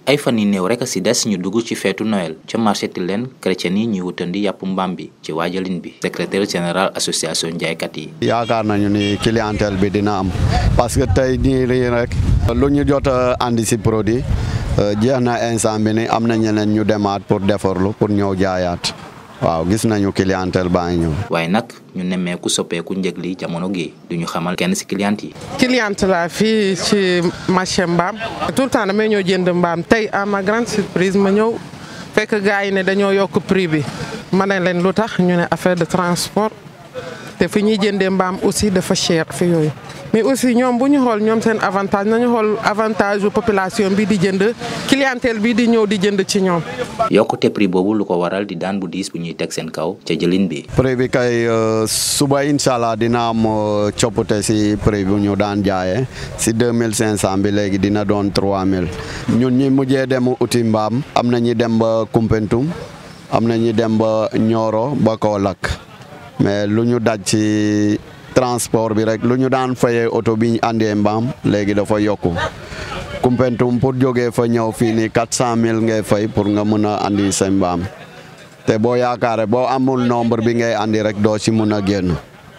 ay fan yi néew rek a si des ñu dugg ci feetu Noël ca marché Tilène chrétien yi ñuy wutandi yàpp mbaam bi ci waajalin bi secrétaire général association njaaykat yi. yaakaar nañu ni clientèle bi dina am parce que tey nii rek lu ñu jot a andi si produit jeex na instant bi ni am na ñeneen ñu demaat pour defarlu pour ñëw jaayaat waaw gis nañu clientèle baa ngi ñëw. waaye nag ñu nemmeeku soppeeku njëg li jamono gi du ñu xamal kenn si client yi. cliente la fii ci marché mbaam tout le temps damay ñëw jënd mbaam tey à ma grande surprise ma ñëw fekk gars yi ne dañoo yokk prix bi ma ne leen lu tax ñu ne affaire de transport te fi ñuy jëndee mbaam aussi dafa cher fi yooyu mais aussi ñoom bu ñu xool ñoom seen avantage nañu xool avantage yu population bi di jënd clientèle bi di ñëw di jënd ci ñoom. yokkute prix boobu lu ko waral di daan bu diis bu ñuy teg seen kaw ca jëlin bi. prix bi kay suba incha allah dina am coppite si prix bu ñu daan jaayee si deux mille cinq cent bi léegi dina doon trois mille ñun ñi mujjee dem uti mbaam am na ñi dem ba Koumpentoum am na ñi dem ba Nioro ba Kaolack mais lu ñu daj ci transport bi rek lu ñu daan fayee oto bi ñu andee mbaam léegi dafa yokku Koumpentoum pour jógee fa ñëw fii nii quatre cent mille ngay fay pour nga mën a andi sa mbaam te boo yaakaare boo amul nombre bi ngay andi rek doo ci mun a génn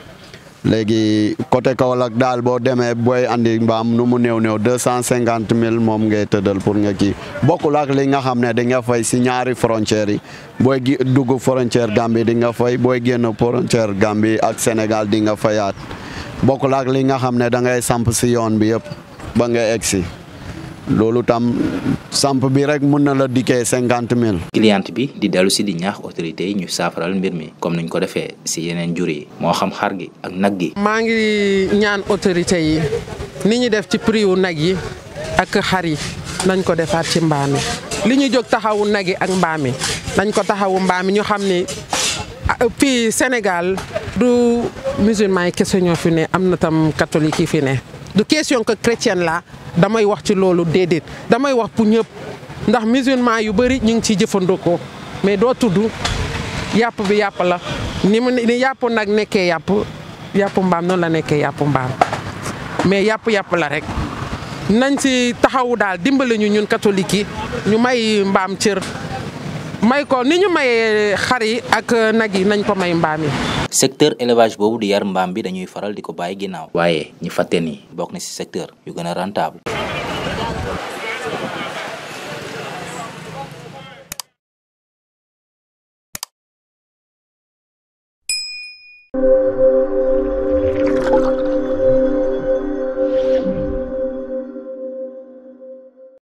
léegi côté Kaolack daal boo demee booy andi mbaam nu mu néew néew deux cent cinquante mille moom ngay tëddal pour nga kii bokkul ak li nga xam ne di nga fay si ñaari frontières yi booy gi dugg frontière Gambie di nga fay booy génn frontière Gambie ak Sénégal di nga fayaat bokkul ak li nga xam ne da ngay samp si yoon bi yëpp ba nga egg si loolu tam samp bi rek mun na la dikkee cinquante mille. client bi di dellu si di ñaax autorités yi ñu saafaral mbir mi comme niñ ko defee si yeneen jur yi moo xam xar gi ak nag gi. maa ngi ñaan autorités yi ni ñu def ci prix wu nag yi ak xar yi nañ ko defaat ci mbaam yi li ñu jóg taxawu nag yi ak mbaam yi nañ ko taxawu mbaam yi ñu xam ni fii Sénégal du musulman yi kese ñoo fi ne am na tam catholique yi fi ne du question que chrétienne la damay wax ci loolu déedéet damay wax pour ñëpp ndax musulman yu bëri ñu ngi ciy jëfandikoo mais doo tudd yàpp bi yàpp la ni mu ni yàpp nag nekkee yàpp yàpp mbaam noonu la nekkee yàpp mbaam mais yàpp yàpp la rek nañ ci taxawu daal dimbali ñu ñun catholique yi ñu may mbaam cër may ko ni ñu mayee xar yi ak nag yi nañ ko may mbaam yi. secteur élevage boobu di yar mbaam bi dañuy faral di ko bàyyi ginnaaw. waaye ñi fàtte ni bokk na ci secteur yu gën a rentable.